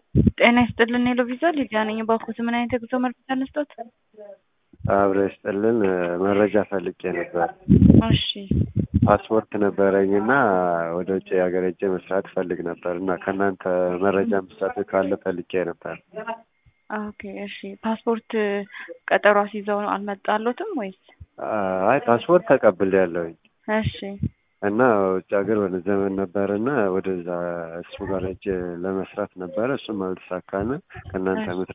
ጤና ይስጥልን ሄሎ ቪዛ ሊዲያ ነኝ። ባኮት ምን አይነት የጉዞ መረጃ ልስጦት? አብረ ይስጥልን መረጃ ፈልጌ ነበር። እሺ ፓስፖርት ነበረኝ እና ወደ ውጭ ሀገር ሄጄ መስራት ፈልግ ነበር እና ከእናንተ መረጃ መስጠት ካለ ፈልጌ ነበር። ኦኬ እሺ ፓስፖርት ቀጠሮ አስይዘው አልመጣሎትም ወይስ? አይ ፓስፖርት ተቀብያለሁኝ እሺ እና ውጭ ሀገር ወደ ዘመን ነበር እና ወደዛ እሱ ጋር ሄጄ ለመስራት ነበረ። እሱም አልተሳካነ ከእናንተ